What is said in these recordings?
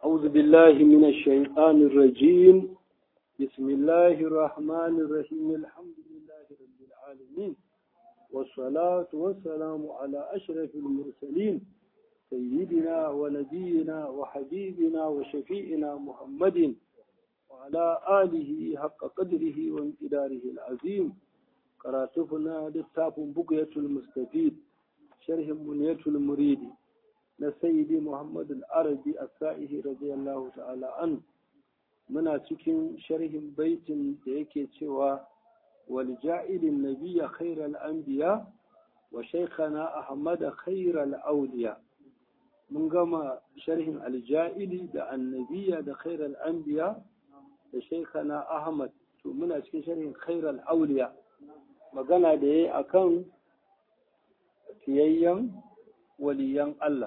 أعوذ بالله من الشيطان الرجيم بسم الله الرحمن الرحيم الحمد لله رب العالمين والصلاة والسلام على أشرف المرسلين سيدنا ونبينا وحبيبنا وشفيئنا محمد وعلى آله حق قدره وامتداره العظيم قراتفنا للتاب بقية المستفيد شرح منية المريد na sayyidi Muhammad al-Arabi as-Sa'ihi radiyallahu ta'ala an muna cikin sharhin baitin da yake cewa wal ja'ilin nabiyya khairal anbiya wa shaykhana Ahmad khairal awliya mun gama sharhin al-ja'ili da annabiya da khairal anbiya da shaykhana Ahmad to muna cikin sharhin khairal awliya magana da yayi akan fiyayyen waliyan Allah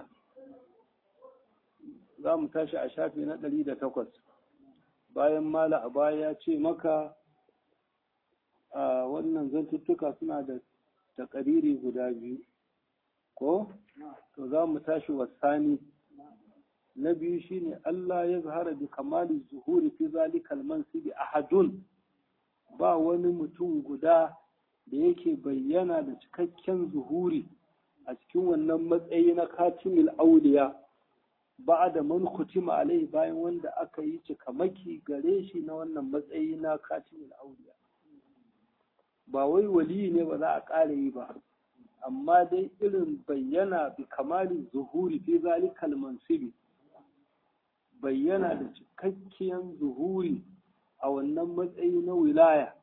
za mu tashi a shafi na ɗari da takwas bayan mala a baya ya ce maka a wannan zantuttuka suna da takariri guda biyu ko to za mu tashi wasani na biyu shine Allah ya zahara bi kamali zuhuri fi zalikal mansibi ahadun ba wani mutum guda da yake bayyana da cikakken zuhuri a cikin wannan matsayi na katimil auliya ba da man kutima alai bayan wanda aka yi cikamaki gare shi na wannan matsayi na katimul auliya ba wai wali ne ba za a ƙara yi ba amma dai irin bayyana bi kamalin zuhuri fi zalikal mansibi bayyana da cikakkiyar zuhuri a wannan matsayi na wilaya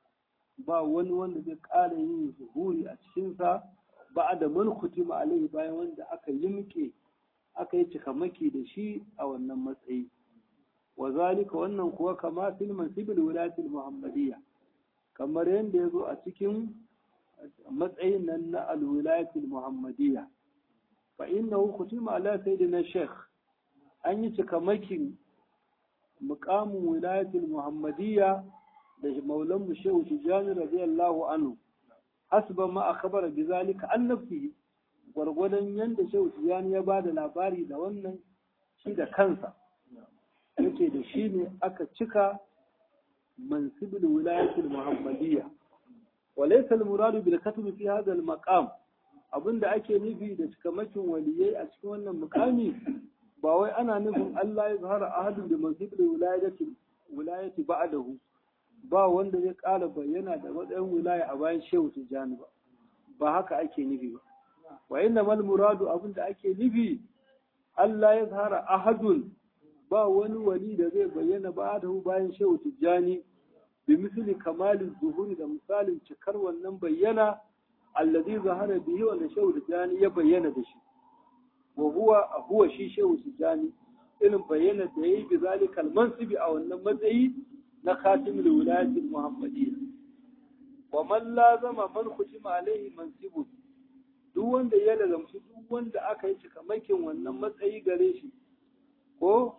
ba wani wanda zai ƙara yin zuhuri a cikinsa ba da man kutima alai bayan wanda aka yi muke aka yi cikamaki da shi a wannan matsayi wa zalika wannan kuwa kama fil mansibil wilayatil muhammadiyya kamar yadda ya zo a cikin matsayin nan na alwilayatil muhammadiyya fa innahu kutima ala sayyidina sheikh an yi cikamakin muqamin wilayatil muhammadiyya da maulan mu shehu tijani radiyallahu anhu hasba ma akhbara bi zalika an nafsihi gwargwadon yadda shehu tijjani ya ba da labari da wannan shi da kansa yake da shi ne aka cika mansibul wilayatul muhammadiyya walaysa al-muradu bil katbi fi hadha al-maqam abinda ake nufi da cikamakin waliyai a cikin wannan mukami ba wai ana nufin Allah ya zahara ahadun da mansibul wilayati wilayati ba'dahu ba wanda zai ƙara bayyana da matsayin wilaya a bayan shehu tijjani ba ba haka ake nufi ba wa inna mal muradu abinda ake nufi Allah ya zahara ahadun ba wani wali da zai bayyana ba da bayan shehu tijjani bi misali kamalin zuhuri da misalin cikar wannan bayyana allazi zahara bihi wanda shehu tijjani ya bayyana da shi wa huwa huwa shi shehu tijjani irin bayyana da yayi bi zalikal mansibi a wannan matsayi na khatimul wilayati muhammadiyya wa man lazama man khutima alaihi mansibun duk wanda ya lazamci duk wanda aka yi cikamakin wannan matsayi gare shi ko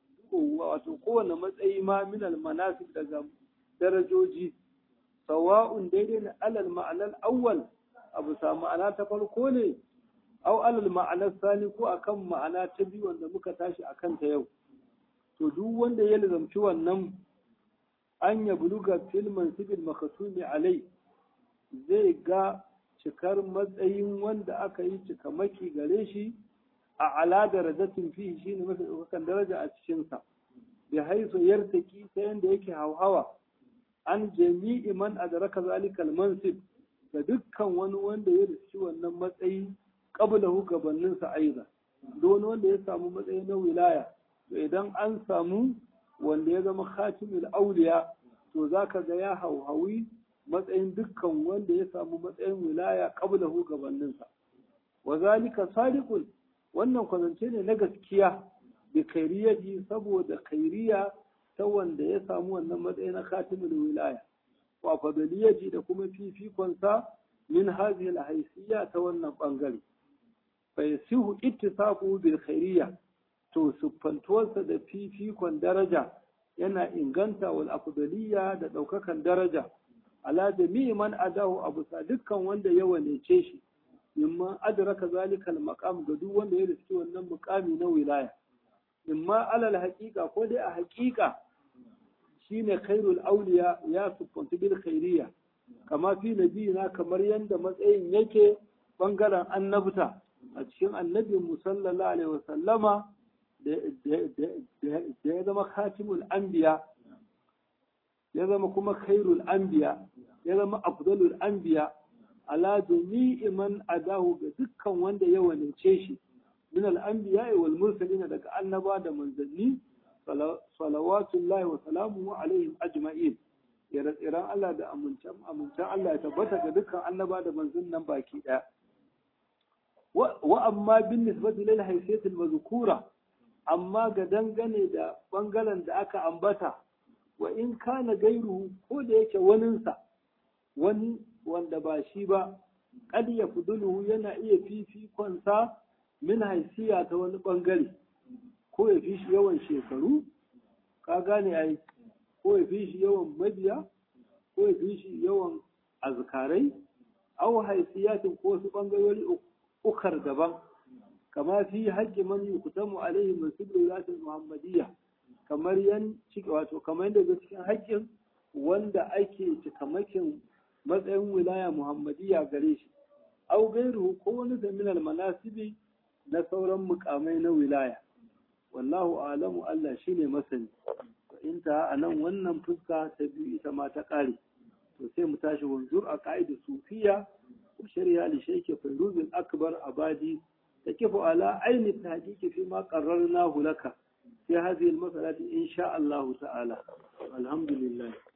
wato kowane matsayi ma minal manasib daga darajoji sawa'un daidai na alal ma'anar awwal abu sa ma'ana ta farko ne au alal ma'anar sani ko akan ma'ana ta biyu wanda muka tashi akan ta yau to duk wanda ya lazamci wannan an ya buluga filman sibil makasumi alai zai ga cikar matsayin wanda aka yi cikamaki gare shi a ala darajatin fi shi ne mafi ɗaukakan daraja a cikinsa da haisu yartaki ta yadda yake hauhawa an jami'i man adraka zalikal mansib da dukkan wani wanda ya riski wannan matsayi qablahu gabaninsa aiza don wanda ya samu matsayi na wilaya to idan an samu wanda ya zama khatimul auliya to zaka ga ya hauhawi matsayin dukkan wanda ya samu matsayin wilaya qablahu gabaninsa wa zalika sadiqun wannan kwazance ne na gaskiya da kairiyaji saboda kairiya ta wanda ya samu wannan matsayin na khatimul wilaya wa fadaliyaji da kuma fifikonsa min hadhihi alhaysiyya ta wannan bangare fa yasihu ittisaqu bil khairiyya to siffantuwarsa da fifikon daraja yana inganta wal afdaliyya da daukakan daraja ala jami'i man adahu abu sa dukkan wanda ya wanece shi mimman adraka zalika al-maqam ga duk wanda ya riski wannan muqami na wilaya imma alal haƙiƙa ko dai a haƙiƙa shine khairul auliya ya siffantu bil khairiyya kama fi nabiyina kamar yadda matsayin yake bangaren annabta a cikin annabin mu sallallahu alaihi wasallama da ya zama khatimul anbiya ya zama kuma khairul anbiya ya zama afdalul anbiya ala jami'i man adahu ga dukkan wanda ya wanince shi min al-anbiya wal mursalin daga annaba da manzanni salawatullahi wa salamuhu alaihim ajma'in ire-iren Allah da amincin Allah ya tabbata ga dukkan annaba da manzon nan baki daya wa amma bin nisbati lil haysiyatil mazkura amma ga dangane da bangaren da aka ambata wa in kana gairu ko da yake waninsa wani wanda ba shi ba kad ya fuduluhu yana iya fifikonsa min haisiya ta wani bangare ko ya fi shi yawan shekaru ka gane ai ko ya fi shi yawan mabiya ko ya fi shi yawan azkarai au haisiyatin ko wasu bangarori ukar daban kama fi haƙƙi man yuktamu alaihi min sidratil muhammadiyya kamar yan ciki wato kamar yadda cikin haƙƙin wanda ake cikamakin matsayin wilaya muhammadiyya gare shi au gairu ko wani zaminal manasibi na sauran mukamai na wilaya wallahu alamu Allah shine masani in ta a nan wannan fuska ta biyu ita ma ta ƙare to sai mu tashi wanzur a ka'idu sufiya wa shari'a li shaykh fayruz akbar abadi تكف على عين التحقيق فيما قررناه لك في هذه المسألة إن شاء الله تعالى الحمد لله